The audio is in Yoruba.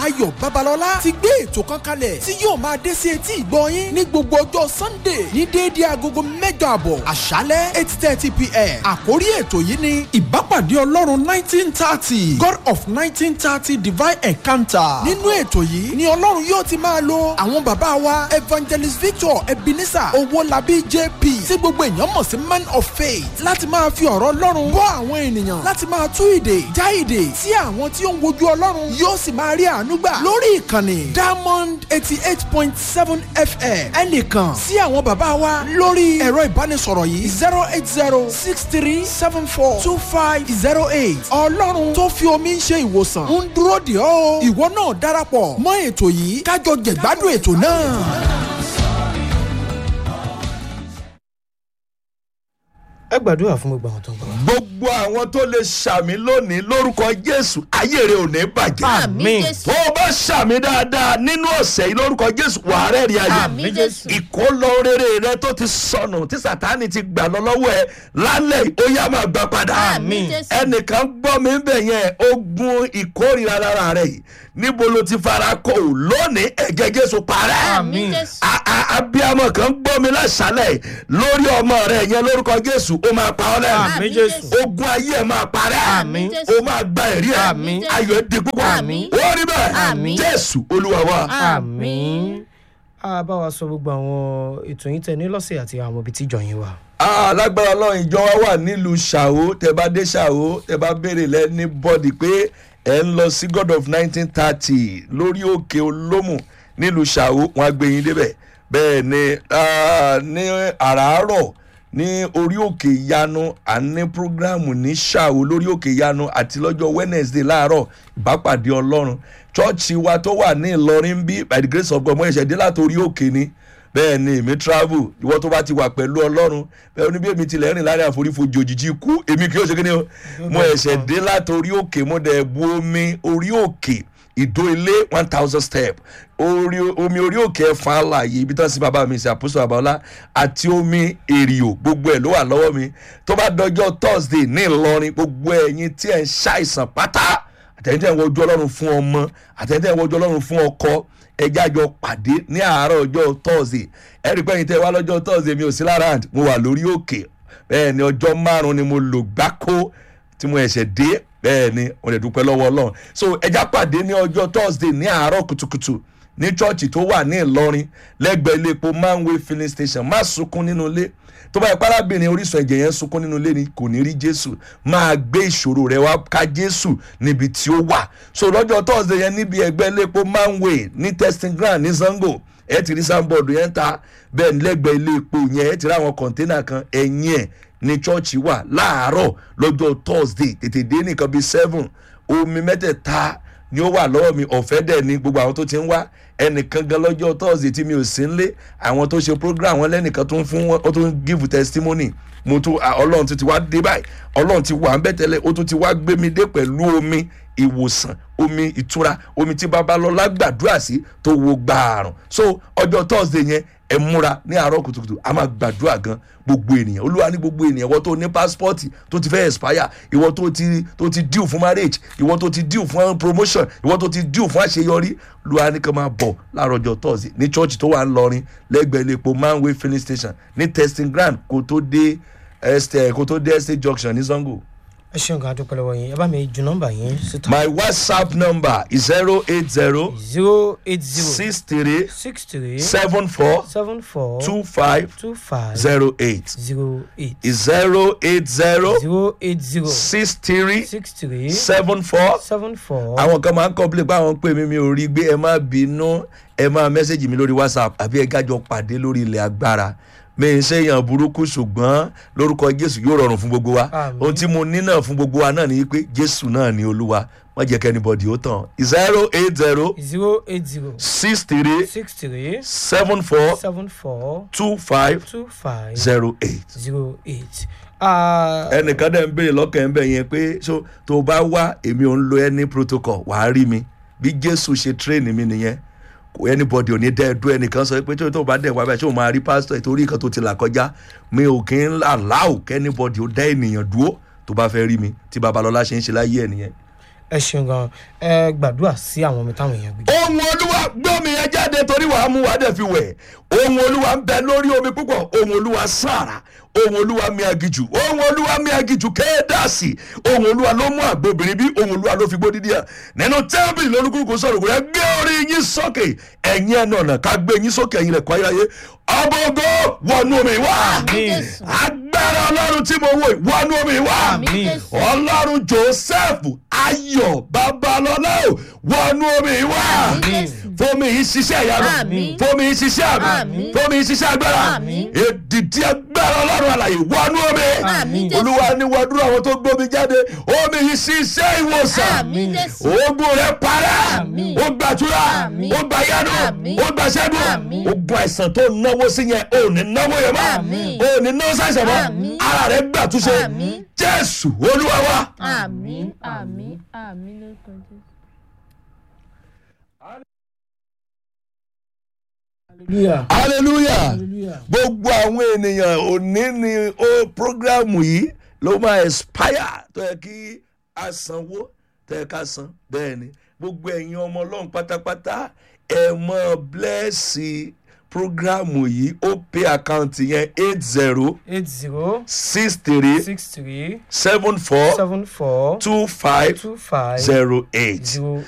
ayọ̀ babalọ́lá ti gbé ètò kan kalẹ̀ tí yóò máa dé sí etí ìgbọ́ yín ní gbogbo ọjọ́ sunday ní déédéé agogo mẹ́jọ àbọ̀ àṣálẹ́ eight thirty pm àkórí ètò yìí ni ìbápàdé ọlọ́run nineteen thirty god of nineteen thirty divine encounter nínú ètò yìí ni ọlọ́run yóò ti máa lo àwọn bàbá wa evangelist victor ebenezer owólabí jp tí gbogbo èèyàn mọ̀ sí man of faith láti máa fi ọ̀rọ̀ ọlọ́run bọ́ àwọn ènìyàn láti máa tú ìdè já ìdè tí àwọn tí ó ń wojú ọlọ́run yóò sì máa rí àánú gbà lórí ìkànnì diamond eighty eight point seven fm ẹnìkan sí àwọn bàbá wa lórí ẹ̀rọ ìbánisọ̀rọ̀ yìí zero eight zero six three seven four two five zero eight ọlọ́run tó fi omi ń ṣe ìwòsàn ń dúró dè ọ́ o ìwọ náà darapọ̀ mọ́ ètò yìí kájọ jẹ̀gbádùn ètò náà. ẹ gbàdúrà fún gbogbo àwọn tó ń gbọ́. gbogbo àwọn tó lè ṣàmì lónìí lórúkọ jésù ayé rẹ ò ní bàjẹ́. Àmín. tó o bá ṣàmì dáadáa nínú ọ̀sẹ̀ yìí lórúkọ jésù wà á rẹ́rìí ayé. Àmín Jésù. ìkólọ rere rẹ tó ti sọnù tí sátani ti gbà lọ lọ́wọ́ ẹ lálẹ́ yìí, ó yá máa gbà padà. Àmín. ẹnìkan gbọ́ mi bẹ̀ yẹn ogun ìkórìíra lára rẹ yìí níbo ló ti fara kọ ò lónìí ẹ̀jẹ̀ jésù parẹ́. Àmín. A- a- abiyamọ kan gbọ́ mi láṣálẹ̀ lórí ọmọ rẹ yẹn lórúkọ jésù ó máa pa ọ́ lẹ́nu Àmín Jésù. ogun ayé ẹ̀ máa parẹ́ Àmín. ó máa gba ẹ̀rí ẹ̀ Àmín. ayọ̀ ẹ̀ di púpọ̀ Àmín. ó rí bẹ́ẹ̀ Àmín. jésù olúwa wa. àmín. a bá wa sọ gbogbo àwọn ètò yín tẹ ní lọ́sẹ̀ àti àwọn ibi tí ìjọ yín wà. alágbára ọlọ́run ìjọ wa wà nílùú ṣàwó tẹ bá dé ṣàwó tẹ bá béèrè lẹ́ni bọ́dì pé ẹ̀ ń lọ sí god of nineteen thirty lórí òkè olómù nílùú ṣàwó wọn á gbé yín débẹ̀ bẹ́ẹ̀ ni ah, ní àràárọ̀ ní orí òkè ìyanu à ń ní programu ní ṣàwó lórí òkè ìyanu àti lọ́jọ́ wednesday láàárọ̀ ìbápàdé ọlọ́run chọ́ọ̀chì wa tó wà ní ìlọrin bí by the grace of god mo ṣẹ̀ṣẹ̀ dé látòrí òkè ni bẹ́ẹ̀ ni èmi travel ìwọ tó bá ti wà pẹ̀lú ọlọ́run bẹ́ẹ̀ ni bí èmi tilẹ̀ rìn láàrin àforífojì òjijì ikú èmi kì í ṣe kí ni o mo ẹ̀ṣẹ̀ dé látòrí òkè mo dẹ̀ bu omi orí òkè ìdó ilé one thousand step orí omi orí òkè ẹ̀fọn àlàyé ibi tán sí bàbá mi sí àpòsò àbáwọlá àti omi èrìò gbogbo ẹ̀ ló wà lọ́wọ́ mi tó bá dọjọ́ thursday ní ìlọrin gbogbo ẹ̀yin tí ẹ̀ ń ṣàìsàn pátá àtẹ̀yìntẹ̀ ń wojú ọlọ́run fún ọmọ àtẹ̀yìntẹ̀ ń wojú ọlọ́run fún ọkọ ẹjẹ́ àjọ pàdé ní àárọ̀ ọjọ́ thursday ẹ̀rí pẹ́yìn tẹ́ wá lọ́jọ́ thursday mi ò sí lára àǹtí mo wà lórí òkè bẹ́ẹ̀ ni ọjọ́ márùn-ún ni mo lò gbáko tí mo ẹ̀ṣẹ̀ dé bẹ́ẹ̀ ni mo lè dúpẹ́ lọ́wọ́ ọlọ́run so ẹjẹ́ pàdé ní ọjọ́ thursday ní àárọ̀ kùtùkùtù ní chọ́ọ̀chì tó wà ní ìlọrin lẹ́gbẹ̀ẹ́ ilé epo manway filling station má sunkún nínú ilé tó bá ipá arábìnrin orísun ẹ̀jẹ̀ yẹn sunkún nínú ilé ni kò ní rí jésù máa gbé ìṣòro rẹ wá ká jésù níbi tí ó wà so lọ́jọ́ thursday yẹn níbi ẹgbẹ́ iléepo manway ní testing ground ní zango ẹ ti rí sanbọọdù yẹn ta bẹ́ẹ̀ ni lẹ́gbẹ̀ẹ́ ilé epo yẹn ẹ ti rí àwọn kọ̀ńténà kan ẹ̀yìn ẹ̀ ní chọ́ọ̀chì wà láàárọ̀ lọ́jọ́ thursday tètè dé nìkan bíi seven omi mẹ́tẹ̀ẹ̀ta ni ó wà lọ́wọ́ mi ọ̀fẹ́ dẹ̀ ni gbogbo àwọn tó ti ń wá ẹnìkan gan lọ́jọ́ thursday tí mi ò sí nlé àwọn tó ṣe program wọn lẹ́nìkan tó ń fún wọn ó tó ń give testimony mo tún à, ọlọ́run ti ti wá dé báyìí ọlọ́run ti wà ń bẹ̀ tẹ́lẹ̀ ó tún ti wá gbé mi dé pẹ̀lú omi ìwòsàn omi ìtura omi tí babalọ́lá gbàdúrà sí tó wo gbààrùn so ọjọ́ thursday yẹn ẹ múra ní àárọ̀ kùtùkùtù a máa gbàdúrà gan gbogbo ènìyàn olúwa ní gbogbo ènìyàn ìwọ tó ní pásítọ̀tì tó ti fẹ́ expire ìwọ tó ti tó ti deal fún marriage ìwọ tó ti deal fún promotion ìwọ tó ti deal fún àṣeyọrí olúwa ní kàn máa bọ̀ láàárọ̀ ọjọ́ thursday ní church tó wà ń lọrin lẹ́gbẹ̀ẹ́ ilé epo manway filling station ní testing ground kó tó dé estate kó tó dé estate junction ní zango. ẹ ṣeun kan adúpẹ́ lọ́wọ́ yín ẹ bá mi ju nọ́mbà yín síta. my whatsapp number is zero eight zero zero eight zero six three six three seven four seven four two five two five zero eight zero eight is zero eight zero zero eight zero six three six three seven four seven four àwọn kan máa ń complain pé àwọn pè mí mi ò rí gbé ẹ má bínú ẹ máa mẹ́sẹ̀gì mi lórí whatsapp àbí ẹ gájọ pàdé lórí ilẹ̀ agbára mi ń ṣèyàn burúkú ṣùgbọ́n lórúkọ jésù yóò rọrùn fún gbogbo wa Àmín. ohun tí mo ní náà fún gbogbo wa náà ni pé jésù náà ni olúwa má jẹ́ kẹ́nibọ̀dì ó tàn zero eight zero zero eight zero six three six three seven four seven four two five two five zero eight. zero eight. Ah, ẹnìkan dẹ̀ ń béèrè lọ́kàn ẹ̀ ń bẹ̀ yẹn pé so tó o bá wá èmi ò ń lo any protocol wàá rí mi bí jésù ṣe train mi nìyẹn kò anybody ò ní dẹ́ ẹ̀dọ́ ẹnìkan sọ pé tó o bá dẹ̀ wá bẹ́ẹ̀ ṣé o máa rí pásítọ̀ ìtorí nǹkan tó ti là kọjá mi ò kí ń allow kẹ́ anybody ó dá ènìyàn dúró tó bá fẹ́ rí mi tí babalọ́lá ṣe ń ṣe láyé ẹ̀ nìyẹn. ẹ ṣeun gan ẹ gbàdúrà sí àwọn omi táwọn èèyàn gbé. ohun olúwa gbọ́mi yẹn jáde torí wàá mú wa dẹ̀ fi wẹ̀ ohun olúwa ń bẹ lórí omi púpọ̀ ohun olúwa sára ohun olúwa mi agijù ohun olúwa mi agijù kéèdàsì ohun olúwa ló mú àgbo obìnrin bí ohun olúwa ló fi gbó dídí à nínú tẹ́ḿpìlì lórúkúrúkú sọ̀rọ̀ kò rẹ̀ gbé orí yín sókè ẹ̀yin ẹ̀ náà ká gbé yín sókè ẹ̀yin rẹ̀ kọ́ ayáyé ọbọ̀gọ́ wọnú omi wá Àmín. agbára ọlọ́run tí mo wò yìí, wọnú omi wá Àmín. ọlọ́run joseph ayọ̀ babalọ́lá ò wọnú omi wá Àmín. fomi yìí ṣiṣẹ́ ìyanu Àmín. fomi yìí ṣiṣẹ́ àmì Àmín. fomi yìí ṣiṣẹ́ agbára Àmín. èdìdí agbára ọlọ́run àlàyé wọnú omi Àmín, Jésù. olúwa ní wàdúrà àwọn tó gbómi jáde omi yìí ṣiṣẹ́ ìwòsàn Àmín, Jésù. ogun rẹ parẹ́ Àmín. ó gbàdúrà Àmín. ó gbà yánu Àmín. ó gbà ṣẹ́gun Àmín. ogun àìsàn tó náwó sí yẹn ò ní náwó yẹn mọ́ Àmín. ò ní náwó sáìsàn mọ́ Àmín. ara rẹ gbàtúnṣe Àmín. jésù olúwa wa. àmín àmín àmín lórúkọ jésù. hallelujah hallelujah hallelujah. gbogbo àwọn ènìyàn òní ni ó programu yìí ló máa expire tó yẹ kí a sanwó tó yẹ ká san bẹ́ẹ̀ ni gbogbo ẹ̀yin ọmọ ọlọ́run pátápátá ẹ mọ blẹ́ẹ̀sì programu yìí ó pay account yẹn eight zero eight zero six three six three seven four seven four two five two five zero eight zero